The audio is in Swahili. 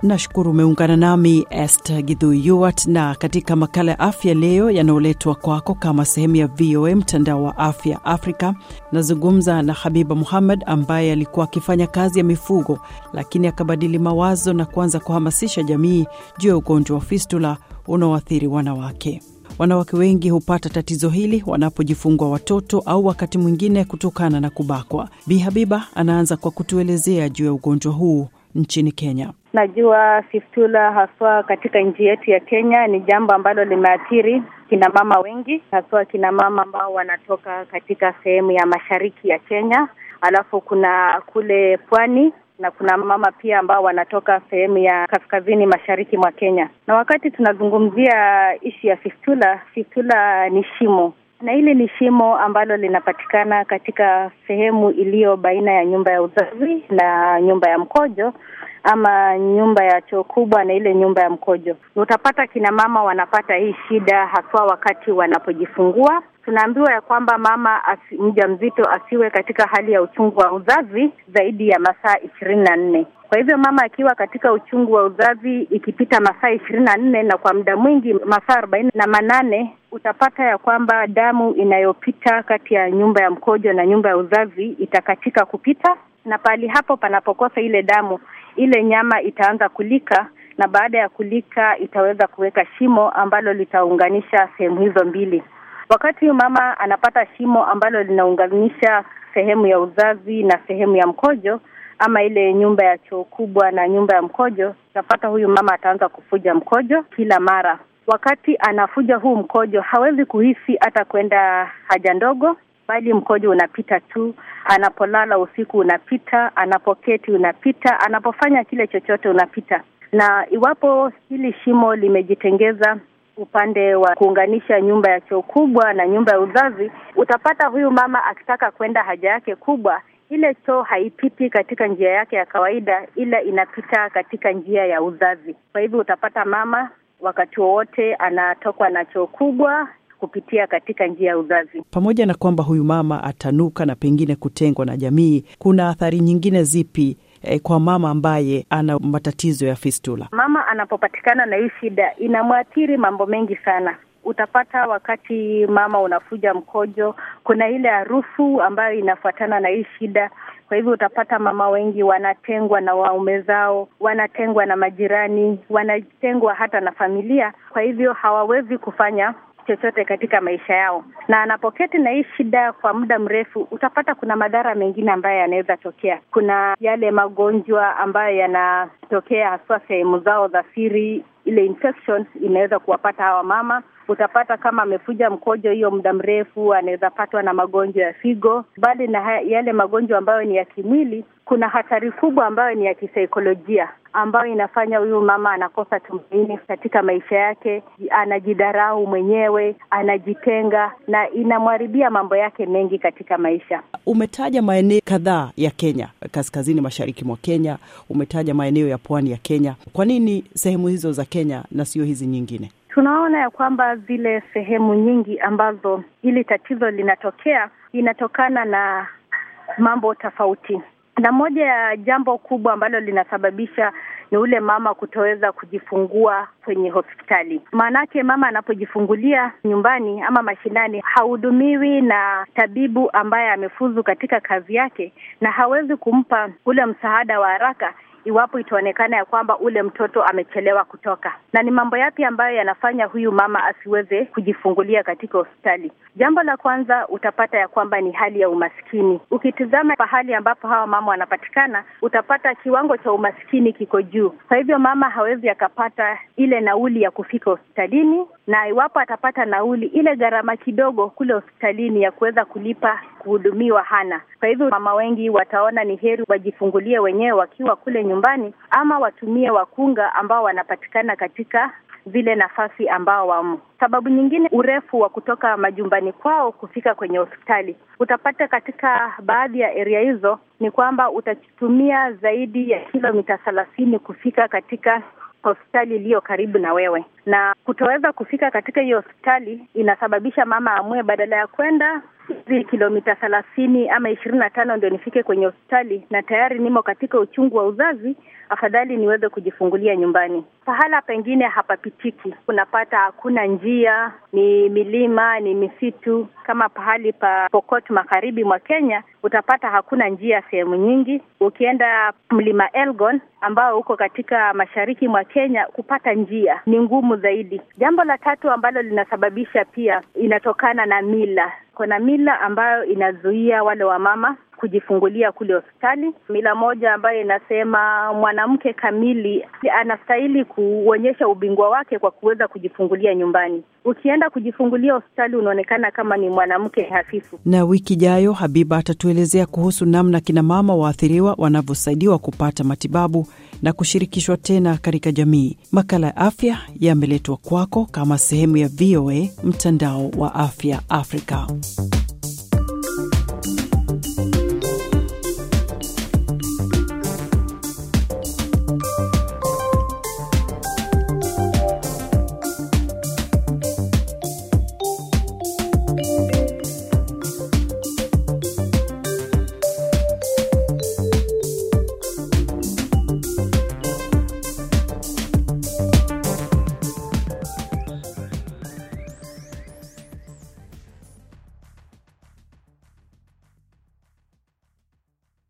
Nashukuru umeungana nami Esther Githui Yuart, na katika makala ya afya leo yanayoletwa kwako kama sehemu ya VOA mtandao wa afya Afrika, nazungumza na Habiba Muhammad ambaye alikuwa akifanya kazi ya mifugo, lakini akabadili mawazo na kuanza kuhamasisha jamii juu ya ugonjwa wa fistula unaoathiri wanawake. Wanawake wengi hupata tatizo hili wanapojifungua watoto au wakati mwingine kutokana na kubakwa. Bi Habiba anaanza kwa kutuelezea juu ya ugonjwa huu nchini Kenya. Najua fistula haswa katika nchi yetu ya Kenya ni jambo ambalo limeathiri kina mama wengi, haswa kina mama ambao wanatoka katika sehemu ya mashariki ya Kenya, alafu kuna kule pwani na kuna mama pia ambao wanatoka sehemu ya kaskazini mashariki mwa Kenya. Na wakati tunazungumzia ishi ya fistula, fistula ni shimo na hili ni shimo ambalo linapatikana katika sehemu iliyo baina ya nyumba ya uzazi na nyumba ya mkojo ama nyumba ya choo kubwa na ile nyumba ya mkojo. Utapata kina mama wanapata hii shida haswa wakati wanapojifungua. Tunaambiwa ya kwamba mama asi, mjamzito asiwe katika hali ya uchungu wa uzazi zaidi ya masaa ishirini na nne. Kwa hivyo mama akiwa katika uchungu wa uzazi ikipita masaa ishirini na nne na kwa muda mwingi masaa arobaini na manane utapata ya kwamba damu inayopita kati ya nyumba ya mkojo na nyumba ya uzazi itakatika kupita, na pahali hapo panapokosa ile damu, ile nyama itaanza kulika, na baada ya kulika itaweza kuweka shimo ambalo litaunganisha sehemu hizo mbili. Wakati huyu mama anapata shimo ambalo linaunganisha sehemu ya uzazi na sehemu ya mkojo ama ile nyumba ya choo kubwa na nyumba ya mkojo, utapata huyu mama ataanza kufuja mkojo kila mara. Wakati anafuja huu mkojo, hawezi kuhisi hata kwenda haja ndogo, bali mkojo unapita tu. Anapolala usiku unapita, anapoketi unapita, anapofanya kile chochote unapita. Na iwapo hili shimo limejitengeza upande wa kuunganisha nyumba ya choo kubwa na nyumba ya uzazi, utapata huyu mama akitaka kwenda haja yake kubwa ile choo haipiti katika njia yake ya kawaida, ila inapita katika njia ya uzazi. Kwa hivyo utapata mama wakati wowote anatokwa na choo kubwa kupitia katika njia ya uzazi. Pamoja na kwamba huyu mama atanuka na pengine kutengwa na jamii, kuna athari nyingine zipi eh, kwa mama ambaye ana matatizo ya fistula? Mama anapopatikana na hii shida inamwathiri mambo mengi sana. Utapata wakati mama unafuja mkojo, kuna ile harufu ambayo inafuatana na hii shida. Kwa hivyo utapata mama wengi wanatengwa na waume zao, wanatengwa na majirani, wanatengwa hata na familia. Kwa hivyo hawawezi kufanya chochote katika maisha yao, na anapoketi na hii shida kwa muda mrefu, utapata kuna madhara mengine ambayo yanaweza tokea. Kuna yale magonjwa ambayo yanatokea haswa sehemu zao za siri, ile infections inaweza kuwapata hawa mama. Utapata kama amefuja mkojo hiyo muda mrefu, anaweza patwa na magonjwa ya figo. Bali na yale magonjwa ambayo ni ya kimwili, kuna hatari kubwa ambayo ni ya kisaikolojia ambayo inafanya huyu mama anakosa tumaini katika maisha yake, anajidharau mwenyewe, anajitenga na inamharibia mambo yake mengi katika maisha. Umetaja maeneo kadhaa ya Kenya, kaskazini mashariki mwa Kenya, umetaja maeneo ya pwani ya Kenya. Kwa nini sehemu hizo za Kenya na sio hizi nyingine? Tunaona ya kwamba zile sehemu nyingi ambazo hili tatizo linatokea inatokana na mambo tofauti, na moja ya jambo kubwa ambalo linasababisha ni ule mama kutoweza kujifungua kwenye hospitali. Maanake mama anapojifungulia nyumbani ama mashinani, hahudumiwi na tabibu ambaye amefuzu katika kazi yake, na hawezi kumpa ule msaada wa haraka iwapo itaonekana ya kwamba ule mtoto amechelewa kutoka. Na ni mambo yapi ambayo yanafanya huyu mama asiweze kujifungulia katika hospitali? Jambo la kwanza utapata ya kwamba ni hali ya umaskini. Ukitizama pahali ambapo hawa mama wanapatikana, utapata kiwango cha umaskini kiko juu. Kwa hivyo mama hawezi akapata ile nauli ya kufika hospitalini, na iwapo atapata nauli, ile gharama kidogo kule hospitalini ya kuweza kulipa kuhudumiwa hana. Kwa hivyo mama wengi wataona ni heri wajifungulie wenyewe wakiwa kule nyumbani, ama watumie wakunga ambao wanapatikana katika zile nafasi ambao wamo. Sababu nyingine, urefu wa kutoka majumbani kwao kufika kwenye hospitali. Utapata katika baadhi ya area hizo ni kwamba utatumia zaidi ya kilomita thelathini kufika katika hospitali iliyo karibu na wewe, na kutoweza kufika katika hiyo hospitali inasababisha mama amue badala ya kwenda hizi kilomita thelathini ama ishirini na tano ndio nifike kwenye hospitali na tayari nimo katika uchungu wa uzazi, afadhali niweze kujifungulia nyumbani. Pahala pengine hapapitiki, unapata hakuna njia, ni milima, ni misitu. Kama pahali pa Pokot magharibi mwa Kenya, utapata hakuna njia sehemu nyingi. Ukienda mlima Elgon ambao uko katika mashariki mwa Kenya, kupata njia ni ngumu zaidi. Jambo la tatu ambalo linasababisha pia inatokana na mila. Kuna mila ambayo inazuia wale wamama kujifungulia kule hospitali. Mila moja ambayo inasema mwanamke kamili anastahili kuonyesha ubingwa wake kwa kuweza kujifungulia nyumbani. Ukienda kujifungulia hospitali unaonekana kama ni mwanamke hafifu. Na wiki ijayo Habiba atatuelezea kuhusu namna kina mama waathiriwa wanavyosaidiwa kupata matibabu na kushirikishwa tena katika jamii. Makala ya afya yameletwa kwako kama sehemu ya VOA mtandao wa afya Afrika.